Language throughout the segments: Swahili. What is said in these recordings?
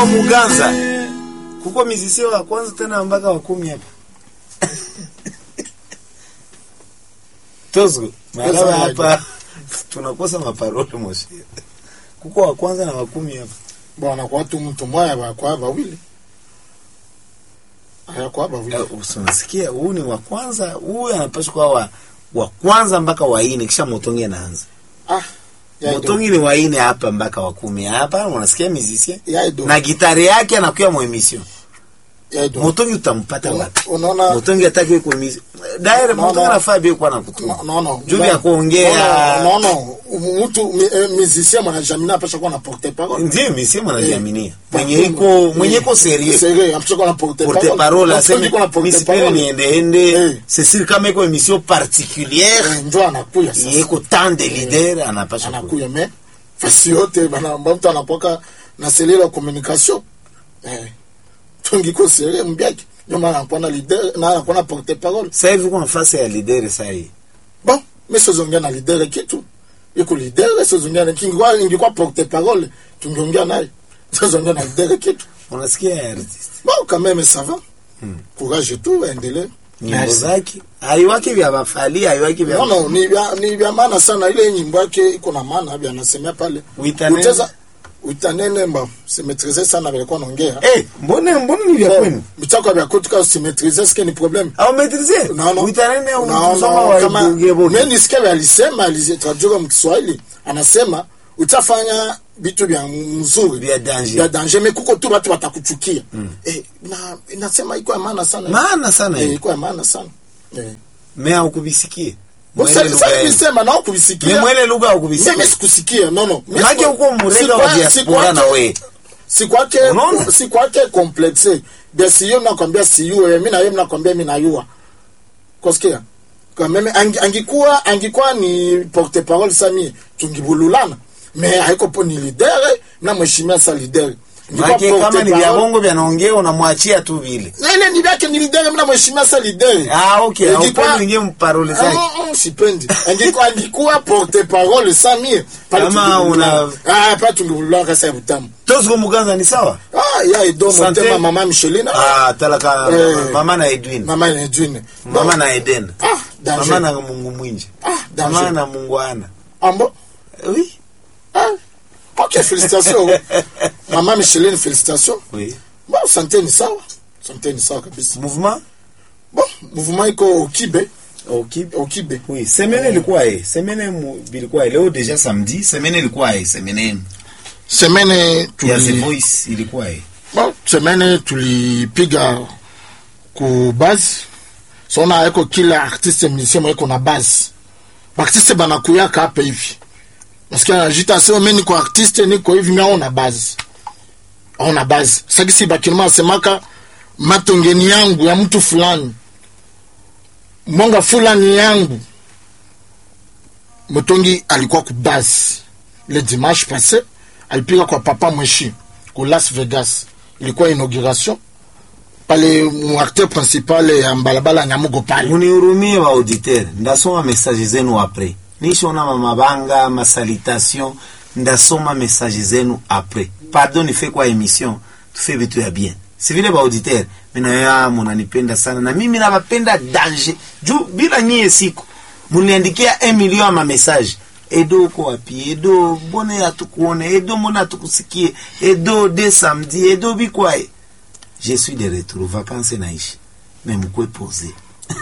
Muganza kuko mizisio wa kwanza tena mpaka wa kumi hapa Tozo malaba hapa tunakosa maparole moshi kuko wa kwanza na wa kumi hapa bwana kwa watu mtu moya bakwa bawili ayakwa bawili usinasikia huu ni wa kwanza huyu anapaswa kuwa wa, wa kwanza mpaka wa ine kisha motongi anaanza ah ya motongi ni wa ine hapa mpaka wa kumi hapa unasikia mizisia ya ido na gitari yake anakuwa mu emission ya ido motongi utampata wapi unaona motongi ataki ku emission daire No, motongi no. anafaa bi kwa na kutuma no no Juu ya kuongea. no no mtu mi- eh, musicien mwanajamii apasha kuwa na porte parole ndio misi mwanajiaminia Eh. mwenye iko mwenye iko serie Sérieux, apasha kuwa na porte porte parole parole Mtu aseme iko na porte misi pele parole. niende ende Eh. Cecile kama iko emission particulière Eh, njo anakuya sasa yeko tant de leader anapasha ku anakuya me fasi yote bana mtu anakwaka na selile ya communication eh tungiko sere mbiaki ndio maana anakuwa na leader na anakuwa na porte parole sasa hivi kuna nafasi ya leader sasa hii bon mais sozongea na leader kitu iko leader sozongea na kingwa ingekuwa porte parole tungeongea naye sozongea na leader kitu unasikia artist bon quand même ça va courage tu endelee nyimbo zake haiwaki vya mafali haiwaki vya no no ni vya ni vya maana sana ile nyimbo yake iko na maana vya anasemea pale Uitanene. Uteza- uitanene mba simetrize sana vilikuwa naongea eh mbona mbona ni vya kwenu mitako vya kutuka usimetrize sike ni problem au maîtriser No, no. uitanene No, unasoma no, wa kama- Geboke. mimi nisikia vya alisema alitraduka mkiswahili anasema utafanya vitu vya mzuri Vya danger. vya danger me kuko tu watu watakuchukia eh, na inasema iko ya maana sana maana sana eh, hii iko ya maana sana eh. me haukubisikie Sasa- mwele lugha sasa yenu. nilisema nao me kubisikia mwele lugha mimi haukubisikia sikusikia no no Mimi Maana siku- uko murega wa sikwa- diaspora na sikwake- we. sikwake Unaona? sikwake complexe bia siyo nakwambia siyue mi naye mnakwambia mi nayua kosikia quand même angi- angikuwa angikuwa ni porte parole sami tungibululana me haiko po ni leader na mheshimia sa leader Ingekuwa Maana kama porte ni vya parole- bongo vyanaongea unamwachia tu vile na ile ni vyake ni leader mna mheshimia sa leader ah okay Ingekuwa- haupendi ingie mparole zake Ah, ah, sipendi angikuwa angikuwa porte parole sami pale Kama tungibululana. una- ah pa tungibululana kasa ya butamu tozgo muganza ni sawa ah ya ido Sante. motema mama Michelina ah talaka Eh. mama na Edwin mama Edwin mama na Eden ah danger mama na Mungu mwinji ah mama danger na Mungu ana ambo oui ah ok félicitations mama Micheline félicitations oui bon santé ni sawa santé ni sawa kabisa mouvement bon mouvement iko kibe okay au kibe oui semaine ilikuwa eh semaine mu- ilikuwa leo deja samedi semaine ilikuwa eh semaine semaine ya The tuli Voice ilikuwa eh bon semaine tulipiga ku base sona eko kila artiste musicien mweko na base baartiste banakuyaka hapa hivi nasikia najita sema mi niko artiste niko hivi mi aona base aona base sakisi bakilima asemaka matongeni yangu ya mtu fulani mwanga fulani yangu motongi alikuwa ku base le dimanche passé alipiga kwa papa mweshi ku las vegas ilikuwa inauguration pale muacteur principal ya mbalabala nyamugo pale munihurumie wa auditeur ndasoma message zenu apres nishona mamabanga masalitation ndasoma message zenu apres pardon nife kwa emission tufe vitu ya bien si vile ba auditeur minayoya munanipenda sana na mimi nabapenda danger juu bila nyie siku muniandikia 1 million ya mamessage edo uko wapi edo mbone hatukuone edo mbone hatukusikie edo de samedi edo bikwaye je suis de retour vacances naishi mais mkwe pose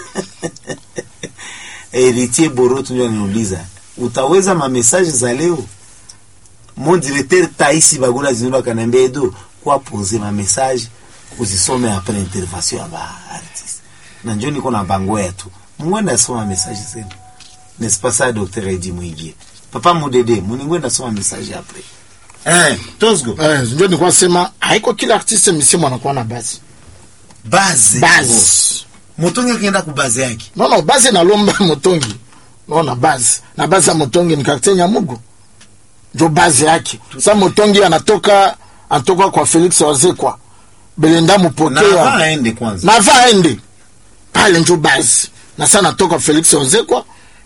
Héritier Boroto ndio ananiuliza utaweza mamesaje za leo mon directeur Taisi Bagula Zinura kanambia edo kwa pose mamesaje uzisome après intervention ya ba artiste na njoo niko na bango yetu mwenda soma message zenu n'est-ce pas ça docteur Edi Mwingie papa Mudede muningwenda soma message après eh tozgo eh, ndio nilikuwa sema haiko kila artiste musicien mwanakuwa na base base base motongi akienda ku base yake non non base nalomba motongi naona base na base ya motongi ni quartier nyamugo ndio base yake sa motongi anatoka anatoka kwa felix wazekwa belenda na mupokea aende kwanza na va aende pale njo base na sa natoka felix wazekwa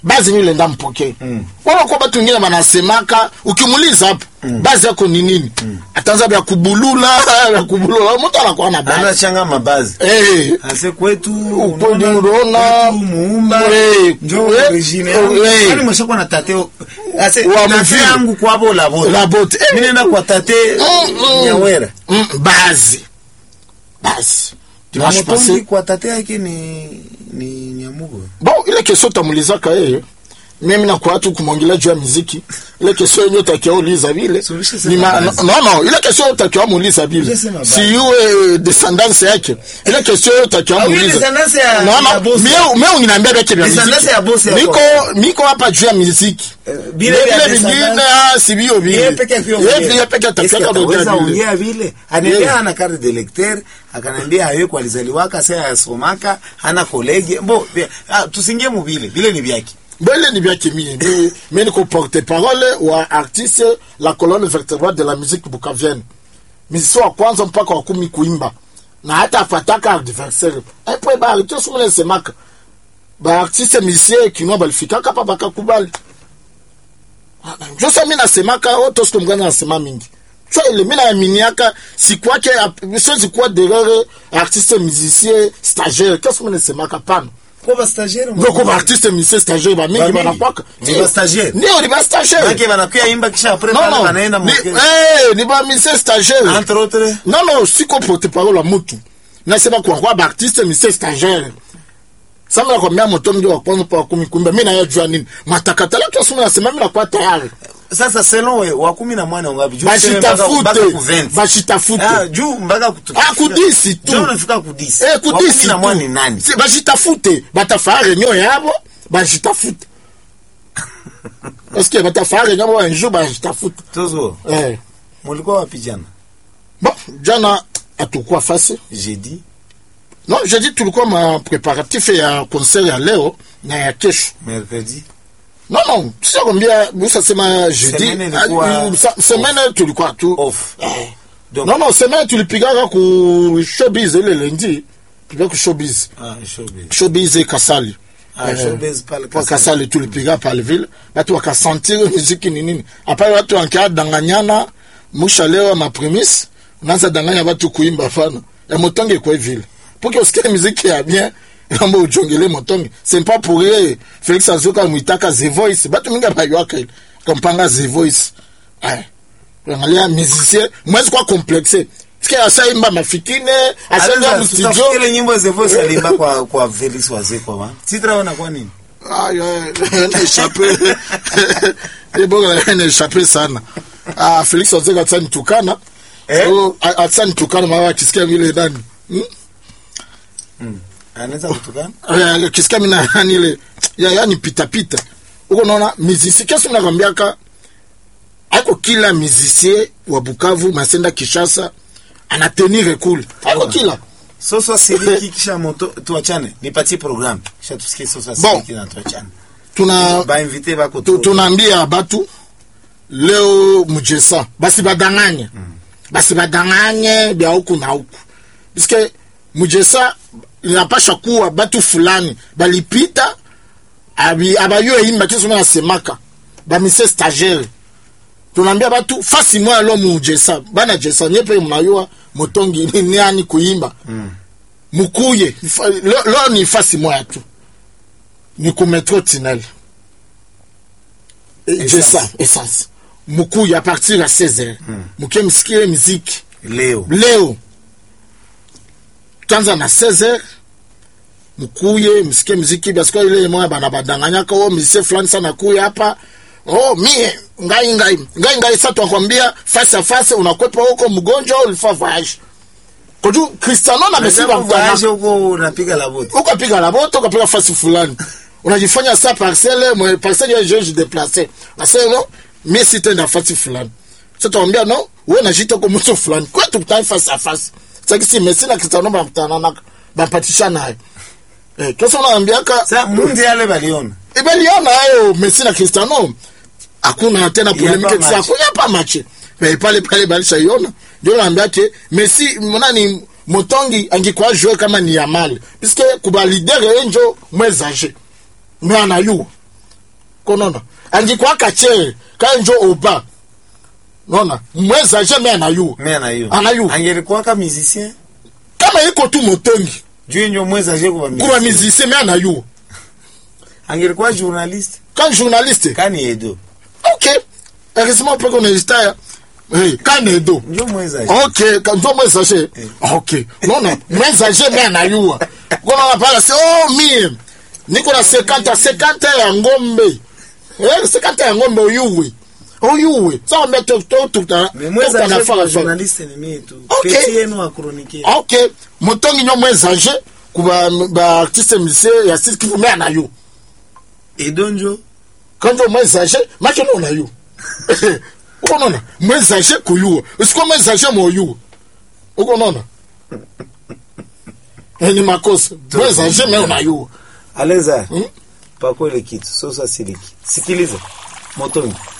bazi nile nda mpokee mm. wala kwa batu wengine wanasemaka ukimuuliza hapo mm. bazi yako ni nini mm. ataanza vya kubulula vya kubulula mtu anakuwa na bazi anachanga mabazi eh ase kwetu Ukweli unaona, unaona, kwetu muumba eh, njo eh, origine eh, yangu eh. yani mwashakuwa na tate ase Wa tate mvile. yangu kwabo la bote La bote. Eh. mimi nenda kwa tate Mm, mm. nyawera mm, bazi bazi na dimanche motongi passé kwa tate yake ni ni nyamugo bon ile kesho utamulizaka yeye mimi nakuwa tu kumwongelea juu ya muziki ile kesho yenye utakiwa uliza vile So, ulishasema Ni ma- basi. no no ile kesho utakiwa muuliza vile Ulishasema basi. si iwe descendance yake ile kesho utakiwa Ah, ile muuliza descendance ya- no ya no boss. mimi mimi unaniambia vile vya Descendance muziki ya boss ya niko kwa. niko hapa juu ya muziki Eh, vile vile vya vile vingine descendance. ah si bio vile yeye peke yake yeye vile peke atakiwa ataweza kuongea vile ongea vile anaendea Yeah. ana carte de lecteur akaniambia hayo kwa alizaliwaka sasa yasomaka hana kolege mbo vya- ah, tusingie mu vile vile ni vyake mbele ni vyake mie mi- mi niko porte parole wa artiste la colonne vertébrale de la musique bukavienne mizisi wa kwanza mpaka wa kumi kuimba na hata afataka adversaire epo baartiste sumune semaka baartiste misie kinwa balifikaka pa bakakubali josa mi nasemaka o tosiko mgani nasema mingi so ile mi naaminiaka sikwake siwezi kuwa derere artiste musicien stagiaire kesi mi nasemaka pana kwa ba stagiaire ndio kwa artiste musicien stagiaire ba mingi Ba mingi. banakwaka Ni ba stagiaire. ndio ni ba stagiaire yake wanakuya imba kisha après non pale non wanaenda mu ni eh ni ba musicien stagiaire entre autres non non siko porte parole ya mutu nasema kwa kwa ba artiste musicien stagiaire sama nakwambia moto ndio wa kwanza pa kumi kumbe mimi nayajua nini matakatala kiasi mimi nasema mimi nakuwa tayari sasa selon we wa kumi na mwana ngapi juu tuseme mpaka- mpaka bashitafute ku 20. bashitafute ah juu mpaka kutu Ah, kudisi tu. juu unafika kudisi Eh, wa kudisi kumi na tu. mwana ni nani Si, bashitafute batafaa renyo yabo bashitafute paske batafaa renyo yabo un jour bashitafute tozo eh. mulikuwa wapi jana bon jana hatukuwa fasi jeudi non je dis tulikuwa ma préparatif ya concert ya leo na ya kesho mercredi non non siakwambia usasema jeudi Semaine ilikuwa ah, sa- semaine tulikuwa tu off eh. donc non non semaine tulipigaka ku showbiz ile lendi tulipiga ku showbiz ah showbiz showbiz kasali ah Eh, showbiz pale kwa Kasali. kasali tulipiga pale vile watu wakasantire muziki ni nini apale watu wankia danganyana musha leo mapremise unaanza danganya watu kuimba fana ya motonge kwa vile pour que usikie muziki ya bien kama ujongele motonge c'est pas pour rien Felix Azuka muitaka the voice batu mingi bayuaka ile kompanga the voice ay angalia musicien mwezi kwa complexe Sikia asaimba mafikine asaimba Aliza, mstudio tutafikiri nyimbo za voice alimba kwa kwa Felix Wazeko wa sitra wana kwa nini Aïe, aïe, na échappé. Eh, bon, na échappé sana. Ah, Felix Ozeka atsa nitukana. Eh? So, a- atsa nitukana maana akisikia vile nani. Hmm? anaweza kutukana Eh, akisikia mimi na nani ile ya yani pita pita. Uko naona muziki kesi nakwambiaka ako kila musicien wa Bukavu Masenda Kishasa anatenir cool. Ako kila. soso siliki kisha moto tuachane nipatie programme kisha tusikie soso Bon. siliki na tuachane Tuna ba invité bako tu- tunaambia batu leo mujesa basi badanganye basi badanganye bya huku na huku piske mujesa inapasha kuwa batu fulani balipita abi- abayo imba kisoma nasemaka bamise stagiaire tunaambia batu fasi moya lo mujesa bana jesa nyepe mnayua motongi ni nani kuimba mukuye Fa- lo, lo ni fasi moya tu ni ku metro tinel jesa essence mukuye a partir ya 16 mukie msikie miziki leo leo tanza na 16 mukuye msikie mziki basiko ile moya bana badanganyaka o mise fulani sana kuye hapa oh mie ngai ngai ngai ngai sasa tunakwambia face à face unakwepa huko mgonjwa ulifa voyage koju Cristiano na Messi Unaweza bamtana kuvoyage huko unapiga la bote ukapiga la moto ukapiga fasi fulani unajifanya sa parcelle mwe parcelle ya jeje déplacé nasema no mimi sitenda fasi fulani sasa tuambia no wewe unajita kwa mtu fulani kwa tukutane face à face sasa si Messi na Cristiano bamtana na bampatisha naye eh kesa unaambiaka sasa mundi yale baliona ibeliona hayo Messi na Cristiano hakuna tena polemike match. sasa hakuna pa match mais pale pale balisha iona ndio naambia ke Messi mnani Motongi angekuwa jouer kama ni Yamal puisque kuba leader enjo mwezage mais anayua konona angikwaka che kanjo oba nona mweza je me anayu me anayo Anayo. angelikuwaka musicien kama iko tu motongi juu njo mweza je kuba kuba musicien me anayu angelikuwa journaliste kan journaliste kani edo ok heureusement pe qu'on hésita hey, kan edo njo mweza je ok ka- njo mweza je ok nona mweza je me anayua konona pala se oh mie niko na 50 50 ya ngombe eh 50 ya ngombe oyuwe oyuwe sa me to to to ta me mweza to na je kuba fara journaliste ni mie tu Ok. peti yenu akronikie ok motongi nyo mweza je kuba ba artiste musicien ya sisi kifu me anayu edo njo kanjo mwezage make nona yo ukonona mwezage kuyuwa usiko mwezage moyuwa ukonona ni makosa mwezage me unayuwa aleza Hmm? pako ile kitu sosa siliki sikiliza motongi